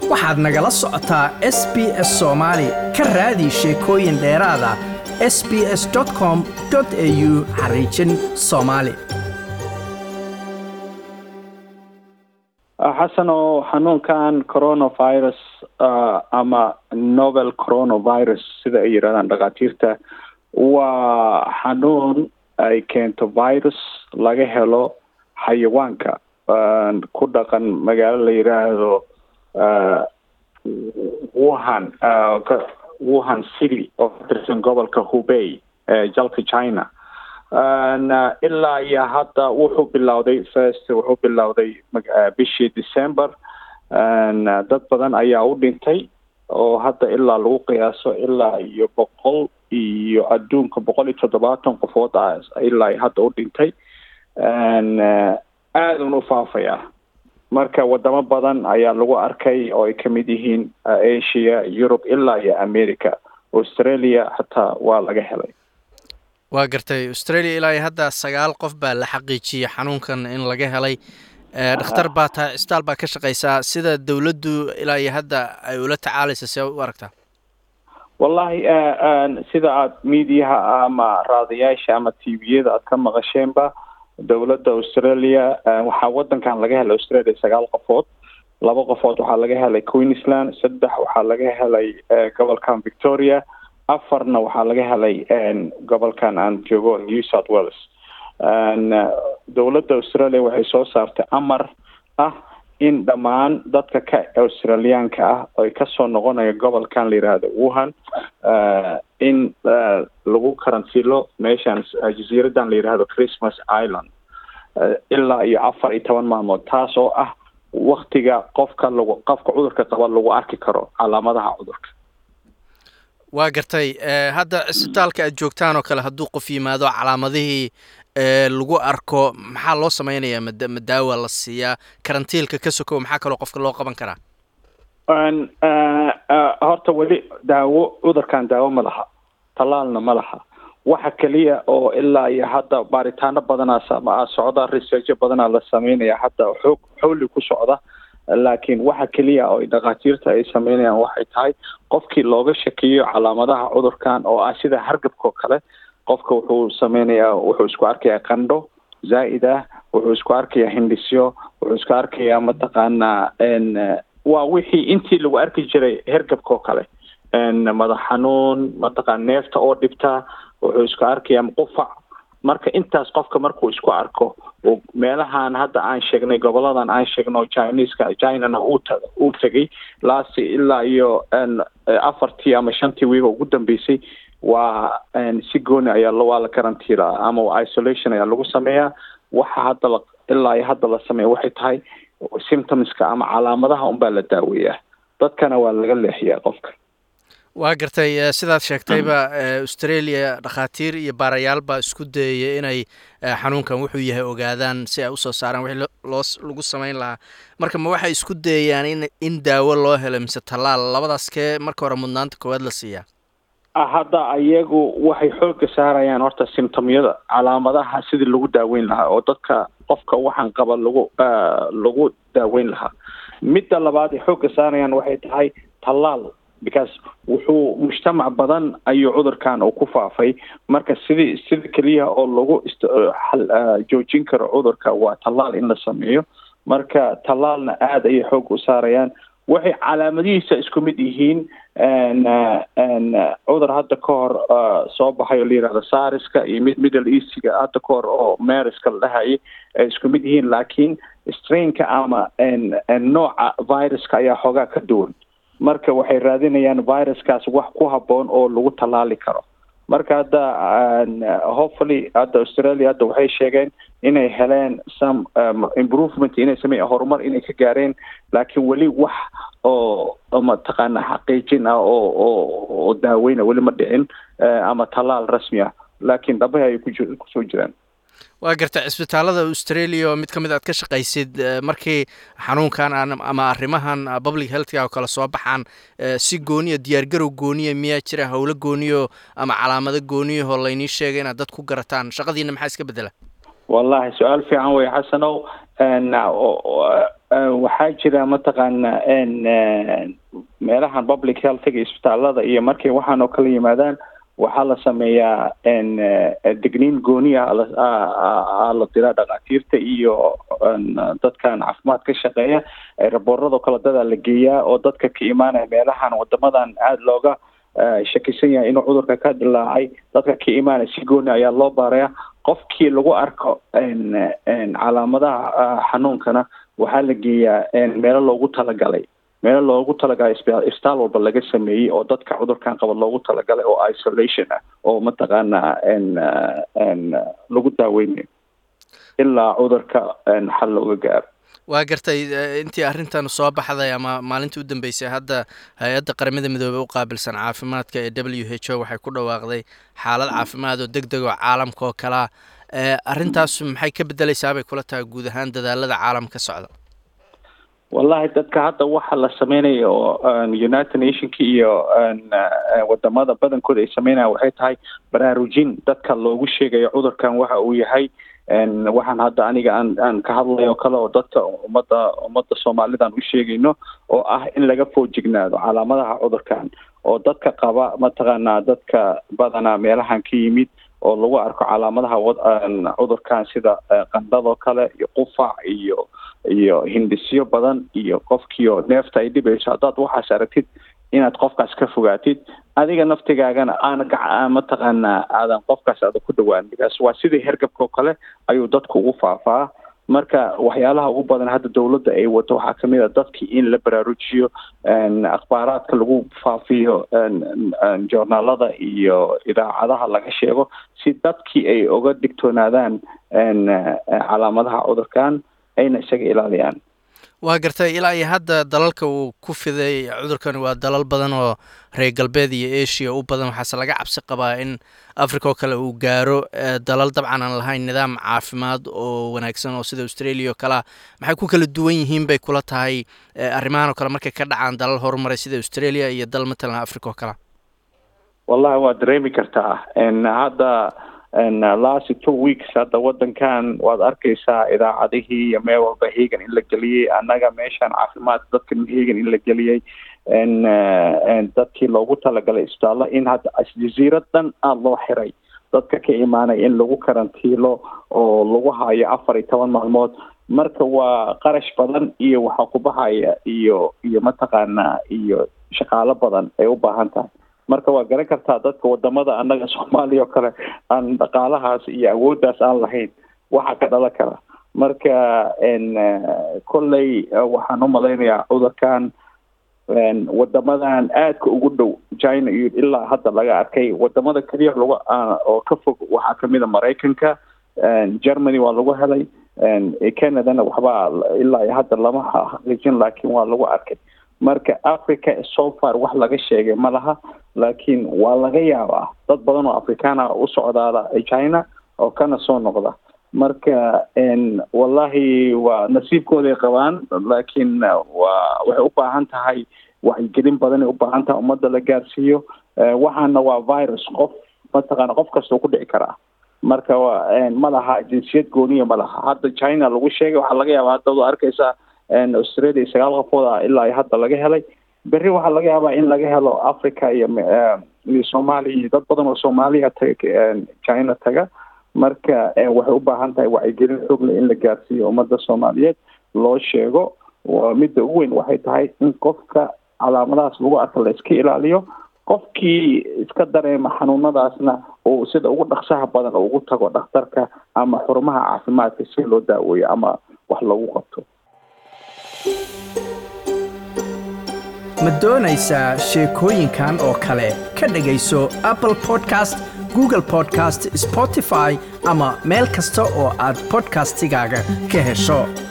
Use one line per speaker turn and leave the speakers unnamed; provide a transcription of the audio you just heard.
waxaad nagala socotaa s b s soomaali ka raadi sheekooyin dheeraada s b s com au xariijin soomaali
xasan oo xanuunkan coronavirus ama novel coronavirus sida ay yidhahdaan dhakhaatiirta waa xanuun ay keento virus laga helo xayawaanka ku dhaqan magaalo la yidhaahdo wuhan wuhan city oo ka tirsan gobolka hubey ee jalka china ilaa iyo hadda wuxuu bilowday first wuxuu bilowday bishii december dad badan ayaa u dhintay oo hadda ilaa lagu qiyaaso ilaa iyo boqol iyo adduunka boqol iyo toddobaatan qofood ah ilaa hadda u dhintay aadun u faafaya marka wadamo badan ayaa lagu arkay oo ay kamid yihiin asia yurub ilaa iyo america australia xataa waa laga helay
waa gartay australia ilaa iyo hadda sagaal qof baa la xaqiijiyey xanuunkan in laga helay dhakhtar baa tahay cisbitaal baa ka shaqeysaa sida dowladdu ilaa iyo hadda ay ula tacaalaysa see u aragtaa
wallahi sida aad mediaha ama raadayaasha ama t v-yada aad ka maqasheenba dowladda australia waxaa wadankan laga helay australia sagaal qofood laba qofood waxaa laga helay queensland saddex waxaa laga helay gobolkan victoria afarna waxaa laga helay gobolkan aan joogo new south wales dowladda australia waxay soo saartay amar ah in dhammaan dadka ka australiyaanka ah oy kasoo noqonayo gobolkan la yidhaahdo wuhan in lagu karantiilo meeshan jasiiradan la yidhaahdo christmas island ilaa iyo afar iyo toban maalmood taas oo ah waktiga qofka lagu qofka cudurka qaba lagu arki karo calaamadaha cudurka
waa gartay hadda cisbitaalka aad joogtaan oo kale hadduu qof yimaado calaamadihii lagu arko maxaa loo sameynayaa mad ma daawa la siiyaa karantiilka ka sokow maxaa kaloo qofka loo qaban karaa
horta weli daawo cudurkan daawo ma laha tallaalna ma laha waxa keliya oo ilaa iyo hadda baaritaano badanaa socda researcho badanaa la sameynaya hadda xoog xowli ku socda laakiin waxa keliya oo dhakhaatiirta ay sameynayaan waxay tahay qofkii looga shakiyo calaamadaha cudurkan oo ah sida hargabkao kale qofka wuxuu sameynayaa wuxuu isku arkayaa qandho zaa'id ah wuxuu isku arkayaa hindhisyo wuxuu isku arkayaa mataqaanaa waa wixii intii lagu arki jiray hergabkao kale madax xanuun mataqaana neefta oo dhibta wuxuu isku arkayaa qufac marka intaas qofka markuu isku arko meelahan hadda aan sheegnay goboladan aan sheegno chineska chinana uu tegay laasi ilaa iyo afartii ama shantii wiiba ugu dambeysay waa si gooni ayaa waa la karantiilaa ama isolation ayaa lagu sameeyaa waxa hadda la ilaa iyo hadda la sameeya waxay tahay symptomska ama calaamadaha unbaa la daaweeyaa dadkana waa laga leexiyaa qofka
waa gartay sidaad sheegtayba australia dhakhaatiir iyo baarayaal baa isku dayaya inay xanuunkan wuxuu yahay ogaadaan si ay usoo saaraan wixii loo lagu sameyn lahaa marka ma waxay isku dayayaan in in daawo loo helo mise tallaal labadaas kee marka hore mudnaanta koowaad la siiyaa
hadda iyagu waxay xooga saarayaan horta symptomyada calaamadaha sidii lagu daaweyn lahaa oo dadka qofka waxaan qaba lagu lagu daaweyn lahaa midda labaad ay xooga saarayaan waxay tahay tallaal because wuxuu mujtamac badan ayuu cudurkan uu ku faafay marka sidii sida keliya oo lagu joojin karo cudurka waa tallaal in la sameeyo marka tallaalna aada ayay xoog u saarayaan waxay calaamadihiisa isku mid yihiin cudur hadda ka hor soo baxay oo la yihahdo sariska iyo mid middle eastiga hadda ka hor oo mariska la dhahayay ay isku mid yihiin laakiin strainka ama nooca viruska ayaa xoogaa ka duwan marka waxay raadinayaan viruskaas wax ku habboon oo lagu tallaali karo marka hadda hopefully hadda australia hadda waxay sheegeen inay heleen some improvement inay sameeya horumar inay ka gaareen laakiin weli wax oo mataqaana xaqiijin ah oo oo oo daaweyna weli ma dhicin ama tallaal rasmi ah laakiin dhabahi ayay ku kusoo jiraan
waa garta cisbitaalada australia oo mid ka mid aad ka shaqaysid markii xanuunkan ama arrimahan public healthka oo kale soo baxaan si gooniya diyaargarow gooniya miyaa jira howlo gooniyo ama calaamado gooniyahoo laynii sheegay inaad dad ku garataan shaqadiina maxaa iska bedela
wallahi su-aal fiican wey xasanow waxaa jira mataqaana meelahan public healthiga isbitaalada iyo markay waxaan oo kala yimaadaan waxaa la sameeyaa degniin gooni ah la diraa dhakhaatiirta iyo dadkan caafimaad ka shaqeeya raboorado kale dadaa la geeyaa oo dadka ka imaanaya meelahan wadamadan aada looga shakisan yahay inuu cudurka ka dilaacay dadka ka imaanaya si gooni ayaa loo baaraya qofkii lagu arko calaamadaha xanuunkana waxaa la geeyaa meelo loogu talagalay meelo loogu talagalay isbitaal walba laga sameeyey oo dadka cudurkan qaba loogu talagalay oo isolation ah oo mataqaana lagu daaweynayo ilaa cudurka xal looga gaaro
waa gartay intii arrintan soo baxday ama maalintii u dambeysay hadda hay-adda qaramada midoobey u qaabilsan caafimaadka ee w h o waxay ku dhawaaqday xaalad caafimaad oo deg deg oo caalamka oo kalea arrintaas maxay ka bedeleysaa bay kula tahay guud ahaan dadaalada caalamka socda
wallahi dadka hadda waxa la sameynaya oo united nationka iyo wadamada badankooda ay sameynayaan waxay tahay baraarujin dadka loogu sheegayo cudurkan waxa uu yahay waxaan hadda aniga aan aan ka hadlayo kale oo dadka ummadda ummadda soomaalidan u sheegayno oo ah in laga foojignaado calaamadaha cudurkan oo dadka qaba mataqaanaa dadka badanaa meelahan ka yimid oo lagu arko calaamadaha cudurkan sida qandhadoo kale iyo qufac iyo iyo hindisyo badan iyo qofkiio neefta ay dhibayso haddaad waxaas aragtid inaad qofkaas ka fogaatid adiga naftigaagana aana mataqaanaa aadan qofkaas aada ku dhawaan bikaas waa sidii hergabka oo kale ayuu dadku ugu faafaa marka waxyaalaha ugu badan hadda dowladda ay wato waxaa kamid a dadkii in la baraarujiyo akhbaaraadka lagu faafiyo joornaalada iyo idaacadaha laga sheego si dadkii ay oga digtoonaadaan calaamadaha cudurkan ayna isaga ilaaliyaan
waa gartay ilaa iyo hadda dalalka uu ku fiday cudurkani waa dalal badan oo reer galbeed iyo asia u badan waxaase laga cabsi qabaa in africa oo kale uu gaaro dalal dabcan aan lahayn nidaam caafimaad oo wanaagsan oo sida australia oo kalea maxay ku kala duwan yihiin bay kula tahay arrimahan oo kale markay ka dhacaan dalal horumaray sida australia iyo dal matalan africa oo kalea
wallahi waad dareemi kartaa hadda last two weeks hadda wadankan waad arkaysaa idaacadihii iyo meel walba hegan in la geliyey annaga meeshaan caafimaad dadkan hegan in la geliyey dadkii loogu talagalay isbitaallo in hadda jaziirad dhan aada loo xiray dadka ka imaanaya in lagu karantiilo oo lagu hayo afar iyo toban maalmood marka waa qarash badan iyo waxaa ku baxaya iyo iyo mataqaanaa iyo shaqaalo badan ay u baahan tahay marka waa garan kartaa dadka wadamada annaga soomaaliya oo kale aan dhaqaalahaas iyo awooddaas aan lahayn waxaa ka dhalan kara marka kolley waxaan u malaynayaa cudurkan wadamadan aadka ugu dhow china iyo ilaa hadda laga arkay wadamada keliya lagu oo ka fog waxaa kamid a maraykanka germany waa lagu helay canadana waxbaa ilaa iyo hadda lama xaqiijin laakiin waa lagu arkay marka africa so far wax laga sheegay ma laha laakiin waa laga yaabaa dad badan oo afrikaana u socdaada china oo kana soo noqda marka wallahi waa nasiibkooday qabaan laakiin waa waxay u baahan tahay wacyigelin badanay u baahan tahay ummadda la gaarsiiyo waxaana waa virus qof mataqaana qof kastoo ku dhici karaa marka ma laha jinsiyad gooniya ma laha hadda china lagu sheegay waxaa laga yaabaa hadda ad arkaysaa australia sagaal qofood ah ilaa iyo hadda laga helay berri waxaa laga yaabaa in laga helo africa iyo iyo soomaaliya iyo dad badan oo soomaaliya taga china taga marka waxay u baahan tahay wacyigelin xoogle in la gaarsiiyo ummadda soomaaliyeed loo sheego midda ugu weyn waxay tahay in qofka calaamadahaas lagu arka la iska ilaaliyo qofkii iska dareema xanuunadaasna uu sida ugu dhaqsaha badan oo ugu tago dhakhtarka ama xurumaha caafimaadka si loo daaweeyo ama wax lagu qabto
ma doonaysaa sheekooyinkan oo kale ka dhegayso apple podcast google podcast spotify ama meel kasta oo aad bodkastigaaga ka hesho